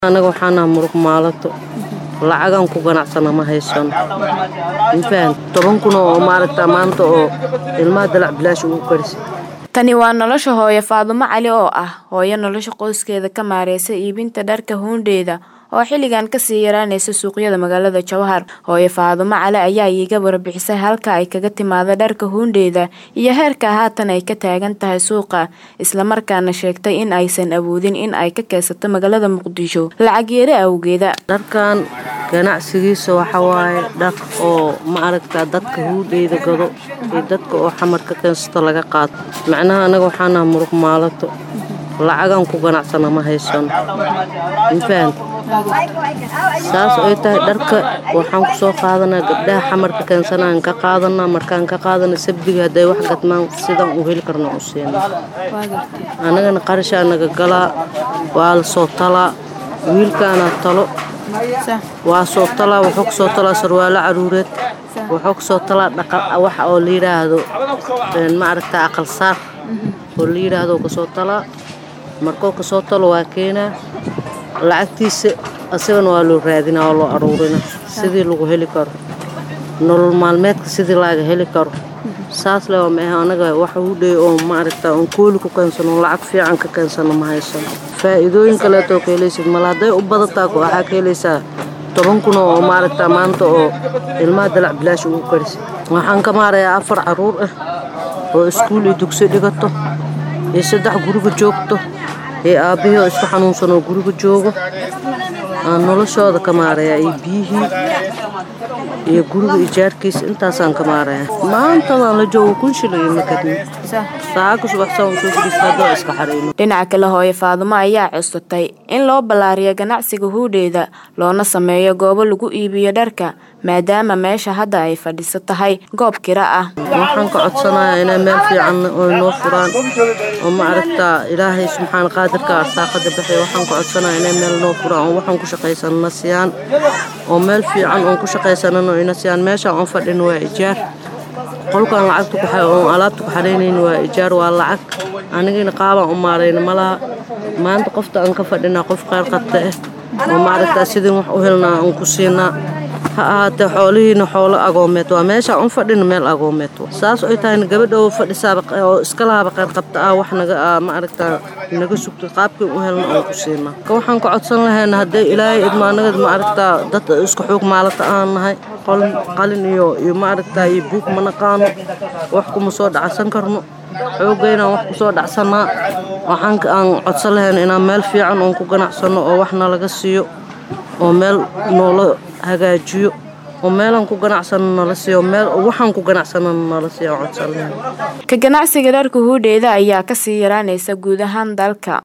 anaga waxaanaha murug maalato lacagaan ku ganacsana ma haysano mafahan toban kun oo maaragta maanta oo ilmaha dalac bilaash ugu karisa Tani waa nolosha hooyo Faadumo Cali oo ah hooyo nolosha qoyskeeda ka maareysa iibinta dharka huundeeda oo xilligan kasii yaraaneysa suuqyada magaalada Jowhar. Hooyo Faadumo Cali ayaa iiga warbixisay halka ay kaga timaado dharka huundeeda iyo heerka haatan ay ka taagan tahay suuqa, isla markaana sheegtay in aysan awoodin in ay ka keensato magaalada Muqdisho lacag yari awgeeda. dharkan ganacsigiisa waxa waaye dhar oo maaragta dadka huudheyda gado iyo dadka oo xamar ka keensato laga qaato macnaha anaga waxaanaha murug maalato lacagaan ku ganacsana ma haysano mafahan saas ay tahay dharka waxaan ku soo qaadanaa gabdhaha xamarka keensanaan ka qaadanaa markaan ka qaadana sabdiga hadday wax gadmaan sidaan u heli karna u siina annagana qarashaa naga galaa waa la soo talaa wiilkaana talo waa soo talaa wuxuu ka soo talaa sarwaalo caruureed wuxuu ka soo talaa dhaqan waxa oo la yidhaahdo maaragta aqal saar oo la yidhaahdo ka soo talaa markuu ka soo talo waa keenaa lacagtiisa asagana waa loo raadinaa waa loo aruurinaa sidii lagu heli karo nolol maalmeedka sidii laga heli karo saas le waa maaha anaga wax u dhey oo maaragta oon kooli ku keensano lacag fiican ka keensano ma haysano faa'iidooyin kaleetoo ka helaysid male hadday u badataa waxaa ka helaysaa toban kun oo maaragta maanta oo ilmaha dalac bilaash ugu karisa waxaan ka maarayaa afar caruur ah oo iskuul iyo dugsi dhigato iyo saddex guriga joogto iyo aabbihii oo isku xanuunsan oo guriga joogo aan noloshooda ka maarayaa iyo biyihii iyo guriga ijaarkiisa intaasaan ka maarayaa maantadaan la joogo kun shilin iyo makadni saaka subaxsaan soo fadhiista haddoo iska xareyno Dhinaca kale hooyo Faadumo ayaa cusutay in loo ballaariyo ganacsiga huudheeda loona sameeyo goobo lagu iibiyo dharka maadaama meesha hadda ay fadhiso tahay goob kira ah. waxaan ka codsanayaa inay meel fiican oo noo furaan oo maaragta ilaahay subxaan qaadirka arsaaqada bixiya waxaan ka codsanayaa inay meel noo furaan oo waxaan ku shaqaysanana siyaan oo meel fiican oon ku shaqaysanano ina siyaan meeshaan oon fadhino waa ijaar qolkaan lacagta ku oon alaabta ku xaraynayno waa ijaar waa lacag anigina qaabaan u maarayna malaha maanta qofta aan ka fadhinaa qof kheyr qabta ah oo maaragta sidii wax u helnaa aan ku siinaa ha ahaatee xoolihiina xoolo agoomeed waa meesha un fadhina meel agoomeed saas ay tahayna gabadha oo fadhisaaba oo iska lahaba qayr qabta ah wax naga maaragta naga sugto qaabkii u helna aan ku siinaa ka waxaan ka codsan lahayna hadday ilaahay idma anagad maaragta dad isku xoog maalata aan nahay qalin iyo iyo maaragta iyo buug ma naqaano wax kuma soo dhacsan karno xoogaynaan wax ku soo dhacsanaa waxaan aan codsan lahayna inaan meel fiican oon ku ganacsano oo wax nalaga siiyo oo meel noola hagaajiyo oo meelaan ku ganacsano nala siiyo meel waxaan ku ganacsano nala siiyo codsan lahayn Ka ganacsiga dharka huudheeda ayaa kasii yaraaneysa guud ahaan dalka.